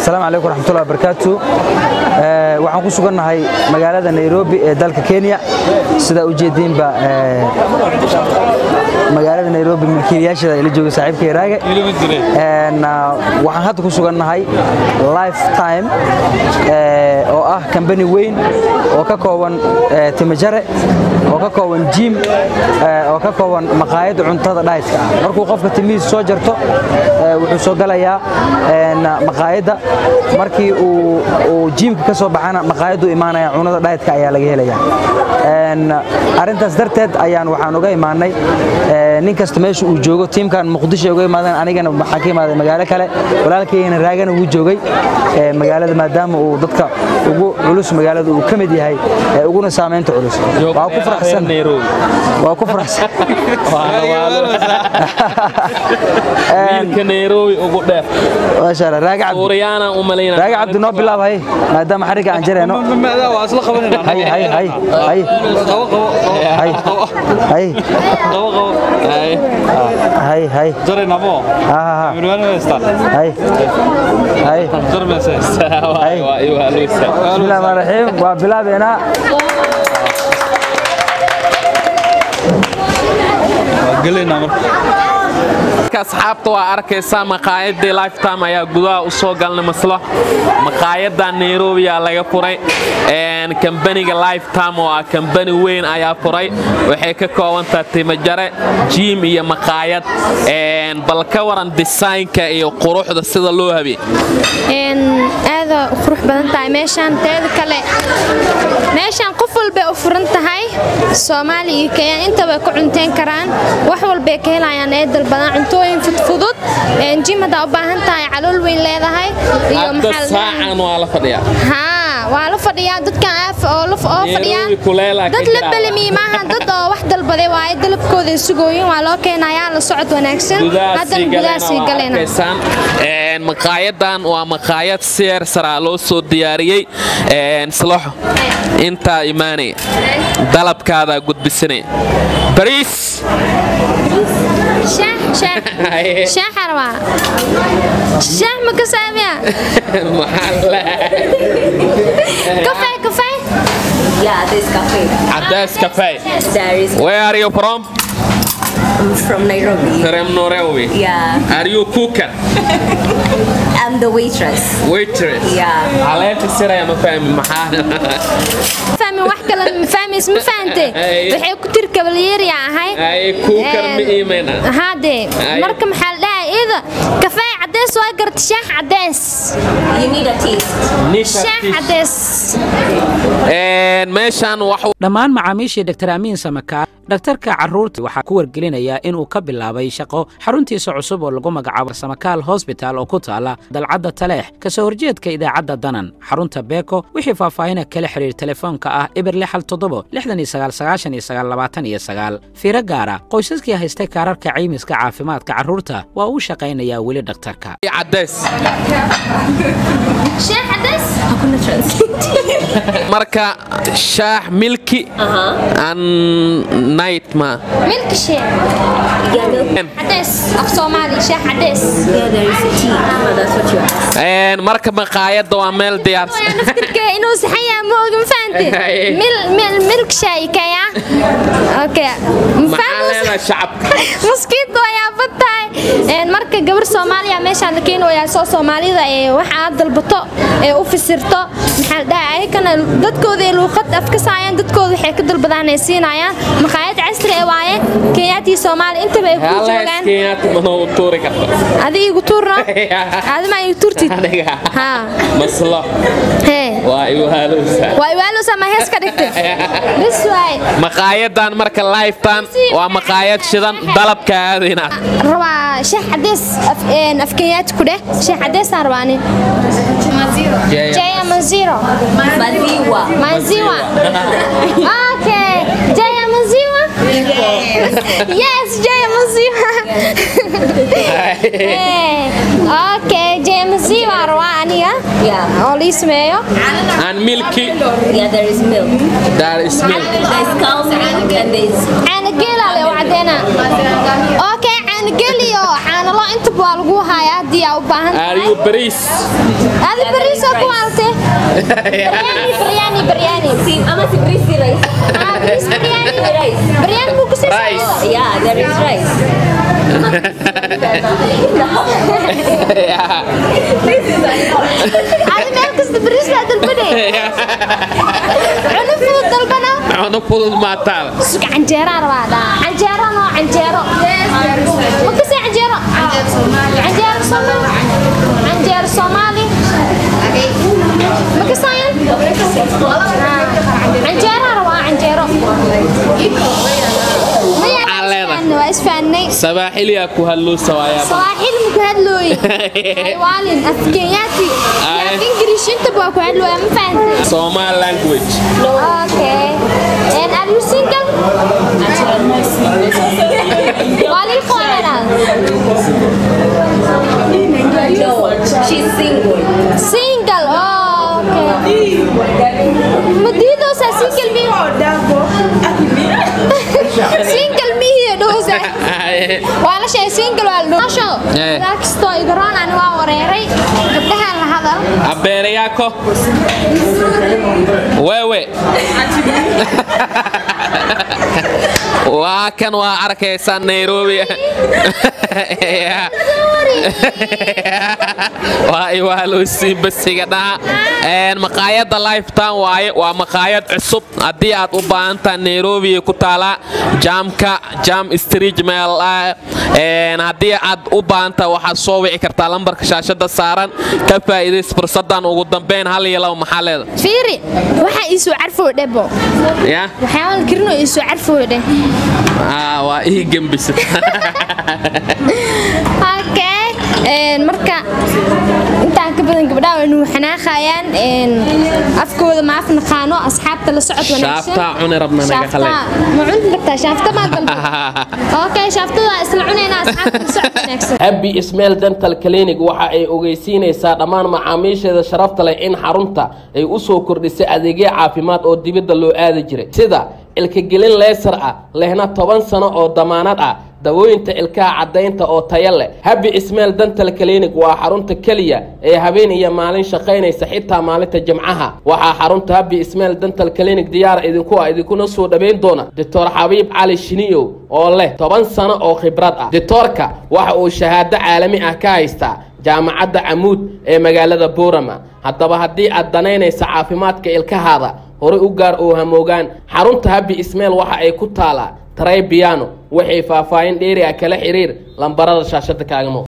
asalaamu calaykum waraxmatullahi wabarakaatu waxaan ku sugannahay magaalada nairobi ee dalka kenya sidaa u jeediinba magaalada nairobi milkiilayaasheeda ay la jooga saaxiibka raage waxaan hadda ku sugannahay lifetime oo ah kambani weyn oo ka kooban timajare oo ka kooban jim oo ka kooban maqaayadda cuntada dhaytka ah markuu qofka timihiisa soo jarto wuxuu soo galayaa maqaayadda markii uu jiimka ka soo baxana maqaayaddu imaanaya cunada dhaytka ayaa laga helaya arrintaas darteed ayaan waxaan uga imaanay nin kasta meesha uu joogo tiimkan muqdisho uga imaadeen anigana waxaan ka imaaday magaalo kale walaalkaygana raagana wuu joogay magaalada maadaama uu dadka ugu culus magaalada uu ka mid yahay uguna saamaynta culus waa ku faraxsan waa ku faraxsan wiilka nairobi ugu dheer maasha allah raaga cabdi suuryaana u malaynaa raaga cabdi noo bilaab hay maadaama xariga aan jarayno hay hay hay hay hay hay hay hay ha ha ha hay hay bismillahi rahmaan raxiim waa bilaabeynaa asxaabta waa arkaysaa maqaayadii lifetime ayaa gudaha u soo galnay maslo maqaayadda nairobiyaa laga furay kambaniga lifetime oo ah kambani weyn ayaa furay waxay ka koobantaha timajare jiim iyo maqaayad bal ka waran disaynka iyo quruxda sida loo habiyey aada u qurux badan tahay meeshaan teeda kale meeshaan qof walbay u furan tahay soomaali iyo kenya intaba ku cunteyn karaan wax walbay ka helayaan ee dalbadan cuntooyin fudfudud jim haddaa u baahan tahay calool weyn leedahay iyo hadda saacan waa la fadhiyaa haa waa la fadhiyaa dadkan aaf oo laf oo fadhiyaan Nairobi kuleelaa ka dad la jira. balamiye maaha dad oo wax dalbaday waaye dalabkooda sugooyin waa loo keenayaa la socod wanaagsan haddana gudahaasii galena maqaayadan waa maqaayad seer saraa loo soo diyaariyey sloxo intaa imaanaya dalabkaadaa gudbisanaya bariis shaah shaah shaah rabaa shaah ma ka saamiya maxaa la kafee kafee Yeah, there's cafe. cadays cafe There is where are you from from Nairobi. from Nairobi Yeah, are you cooker I'm the waitress. waitress Yeah. caleenta siraya ma fahmi maxaa fahmi wax kale ma fahmays ma fahante Ay. waxay ku tiri kabalyeeriya ahay ay cooker ma iimayna haadee Ay. marka maxaa la dhahay iyada kafee cadeys waa garta shaah cadeys You need a taste. shaah cadeys meeshaan wax dhammaan macaamiishii dr amiin samakaar dhakhtarka carruurta waxaa ku wargelinayaa inuu ka bilaabay shaqo xaruntiisa cusub oo lagu magacaabo samakaal hosbital oo ku taala dalcadda taleex kasoo horjeedka idaacadda danan xarunta beeko wixii faahfaahina kala xidhiir telefoonka ah ibir lixal toddobo lixdan iyo sagaal sagaashan iyo sagaal labaatan iyo sagaal fiiro gaara qoysaskii haystay kaararka caymiska caafimaadka carruurta waa uu shaqaynayaa weli dhakhtarka cadays shaah cadeys marka shaah milki and night ma milk shee Yeah, milk. cadeys af soomaali shaah cadeys Yeah, there is a tea. Oh, that's what you asked. marka maqaayadda waa meel diyaarsan waa naftirka inuu saxan yahay ma oga ma fahante Ay. mil mil milk shaay kaya okay maxaa leedahay shacabka muskiinta waa yaaban tahay Een, marka gabar soomaaliya meeshaan la keenayaa soo soomaalida ee waxa aad dalbato ee u fisirto maxaa la dhahay ayakana dadkooda ee luuqad af ka saayaan dadkooda waxay ka dalbadaan ay siinayaan maqaayad casri ee waaye kenyaatii soomaali intaba ay ku halaas joogaan kenyaati mana u tuuri karta adiga igu tuurno adima igu tuurtid aniga haa maslo hee waa igu haalowsaa waa iwaalusa ma hees ka dhigtay bis waay maqaayadan marka lifetime waa maqaayad shidan dalabka aadayna rabaa shaah cadeys af- een, af kenyaati ku dheh shaah cadeysaan rabaa nin jaya manziro Maziwa. maziwa okay jaya maziwa yes jaya maziwa Eh, okay jaya maziwa rabaa aniga Yeah. oo lii sameeyo and milky Yeah, there is milk. there is milk There's cow milk and there's caana geela le u cadeena okay caano geliyo caanalo intaba waa lagu hayaa haddii aa u baahan Are tahay you bariis? adi bariisoo ku waalte baryaani baryaani baryaani See, I'm a Sibrisi rice. Ah, bariis baryaani Rice. baryaani buu ku Rice. siisay Yeah, there is rice. adi meel kasta bariis baa dalbane cunno fudud dalbana Cunno fudud maa taal. suga canjeeraa rabaa dhaa canjeero noo canjeero ma kasii canjeero canjeero soomaali canjeero soomaali ma kasaayan canjeeraa rabaa canjeero Maya, Maxaa leedahay? waa isfahanay Sabaaxiliyaa ku hadloosa waayaa. sawaaxil ma ku hadlooye waalin afkenyaati Ay. af ingiriish intaba waa ku hadlooya ma fahantay Somali language. Okay. And are you single? Wali Kwanana. No, she's single. Single. Oh, okay. Madido sa single mi. single mi hiyo dosa. Wala shay single wala dosa. Eh. Dakisto igaroon aan waa wareeray. Gabdhaha la hadal. Abeere yako. Wewe. waa kan waa arkaysaa Nairobi. waa iwaaloo siibasiga dhaha Een, maqaayadda lifetime waaye waa maqaayad cusub haddii aad u baahan tahay nairobi ay ku taalaa jaamka jam street meel ah Een, haddii aad u baahan tahay waxaad soo wici kartaa lambarka shaashada saaran ka faa'iidays fursadan ugu dambeyn hal iyo laba maxaa leeda Fiiri, waxa isu carfo dhebo. ya Waxaan kirno isu carfo dheh. Ah, waa ii gembisa Okay. Een marka intaan ka badan gabdhaha way nuu xanaaqayaan een afkooda ma afnaqaano asxaabta la socod wanaagsan. shaaftaa cuni rabna naga Shaafta, qalay ma cuni kartaa shaafta ma dalbo. Okay, shaaftada isla cunayna asxaabta la socod wanaagsan. happy ismail dental clinic waxa ay ogeysiinaysaa dhammaan macaamiisheeda sharafta leh in xarunta ay u soo kordhisay adeegyo caafimaad oo dibadda loo aadi jiray sida ilkagelin leesar ah lehna toban sano oo damaanad ah dawooyinta ilkaha caddaynta oo taya leh happy ismail dental clinic waa xarunta keliya ee habeen iyo maalin shaqaynaysa xitaa maalinta jimcaha waxaa xarunta happy ismail dental clinic diyaar idinku ah idinkuna soo dhaweyn doona doctor xabiib cali shiniyow oo leh toban sano oo khibrad ah doctorka waxa uu shahaado caalami ah ka haystaa jaamacadda camuud ee magaalada boorama haddaba haddii aad danaynaysa caafimaadka ilkahaada horey u gaar oo hamoogaan xarunta happy ismail waxa ay ku taalaa tray piano waxay faahfaahin dheeri ah kala xiriir lambarada shaashada kaaga muuqda